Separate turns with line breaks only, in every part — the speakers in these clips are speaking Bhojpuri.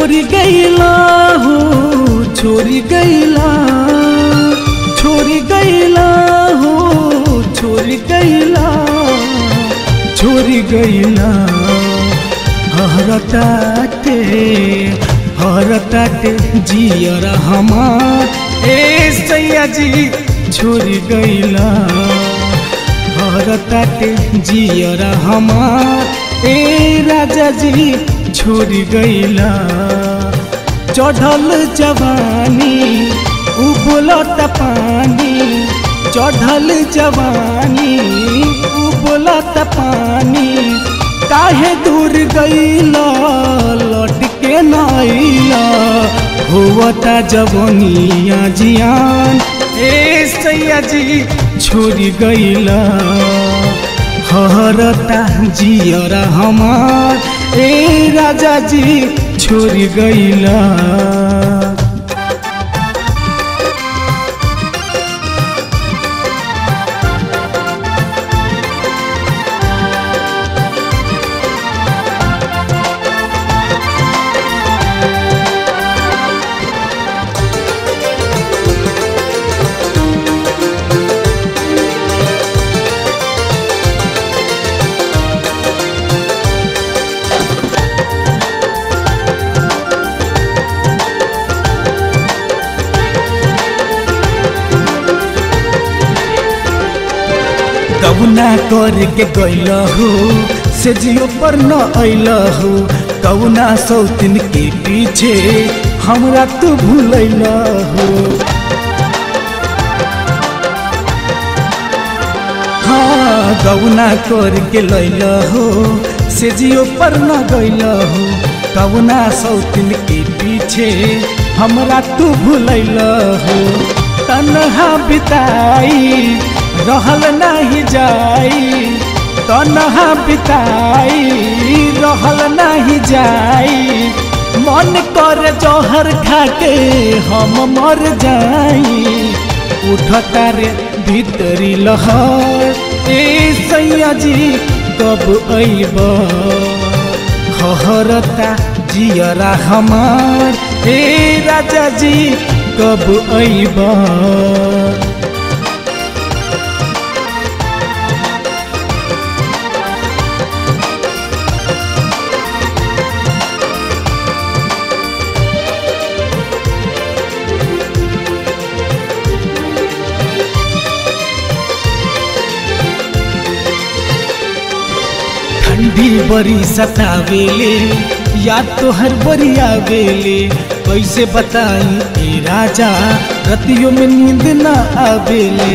छोरी गईला हो छोरी गईला छोरी गईला हो छोरी गईला छोरी गईला हरताटे हरताटे जियर हमार ए सैया जी छोरी गईला हरताटे जियर हमार ए राजा जी छोरी गईला चढ़ल जवानी उबलत पानी चढ़ल जवानी उबलत पानी काहे दूर गईला लौट के नईला होवता जवनिया जियान ए सैया जी छोरी गईला हरता जियरा हमार ए राजा जी छोरी गईला कौना कर के गैल हो से जियो पर न अल हो कौना सौतिन के पीछे हमरा तू भूल हो हाँ गौना कर के लैल हो से जियो पर न गैल हो कौना सौतिन के पीछे हमरा तू भूल हो तनहा बिताई रहल नहीं जाई तनहा बिताई रहल नहीं जाई मन कर जौहर खाके हम मर जाई उठता रे भीतरी लहर ए सैया जी कब अइब हरता जियरा हमार ए राजा जी कब अइब ठंडी बड़ी सतावेले या तो हर बड़ी आवेले कैसे बताई ए राजा रतियों में नींद न आवेले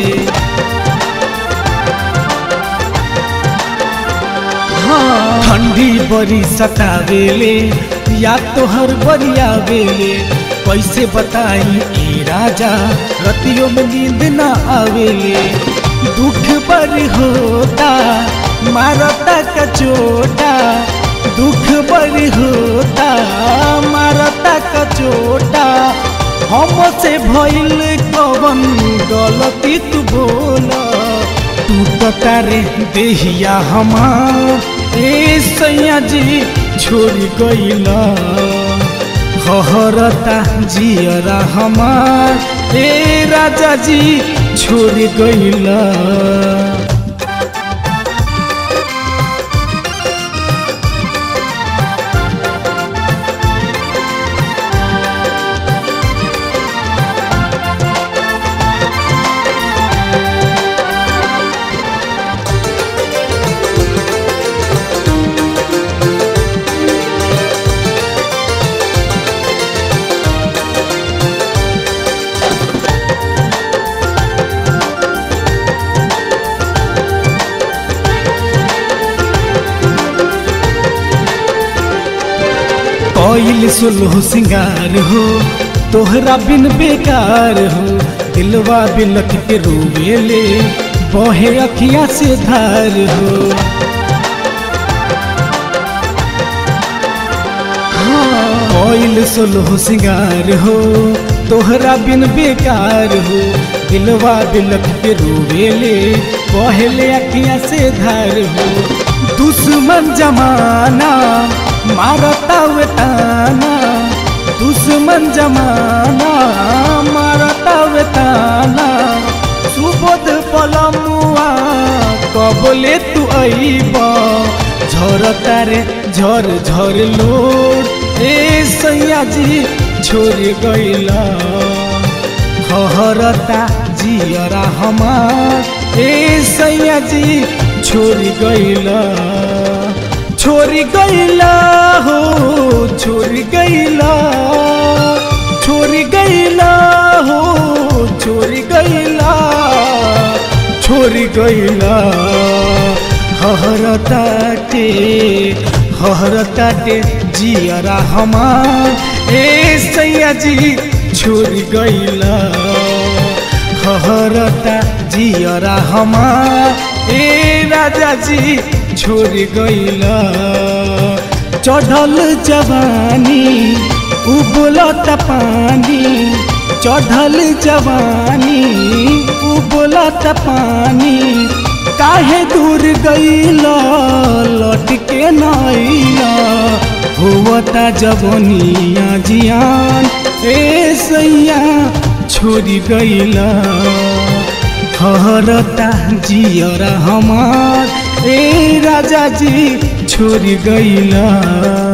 हाँ ठंडी बड़ी सतावेले या तो हर बड़ी आवेले कैसे बताई ए राजा रतियों में नींद न आवेले दुख बड़ी होता मारता का चोटा दुख बड़ी होता मारता का चोटा हमसे भइल कवन गलती तू बोल टूटता रे देहिया हमार ए सैया जी छोड़ गईला हरता जियरा हमार ए राजा जी छोड़ गईला कोइल सुलह सिंगार हो तोहरा बिन बेकार हो दिलवा बिलख के रोवेले बहे अखिया से धार हो कोइल सुलह सिंगार हो तोहरा बिन बेकार हो दिलवा बिलख के रोवेले बहले अखिया से धार हो दुश्मन जमाना मारता वे ताना दुश्मन जमाना मारता वेताना सुबोध पलमुआ कबले तू अइब झरता रे झर झर लोड ए सैया जी छोड़ गइला हहरता जियरा हमार ए सैया जी छोड़ गइला छोड़ गइला हो छोड़ गइला छोड़ गइला हो छोड़ गइला छोड़ गइला हहरताटे हहरताटे जियरा हमार ए सैया जी छोड़ गइला हहरता जियरा हमार ए राजा जी छोड़ गइला चढ़ल जवानी उबलत पानी चढ़ल जवानी उबलत पानी काहे दूर गइला लौट के नइला हुवता जवनिया जियान ए सैया छोड़ी गइला हरता जियरा हमार ए राजा जी छोड़ गइला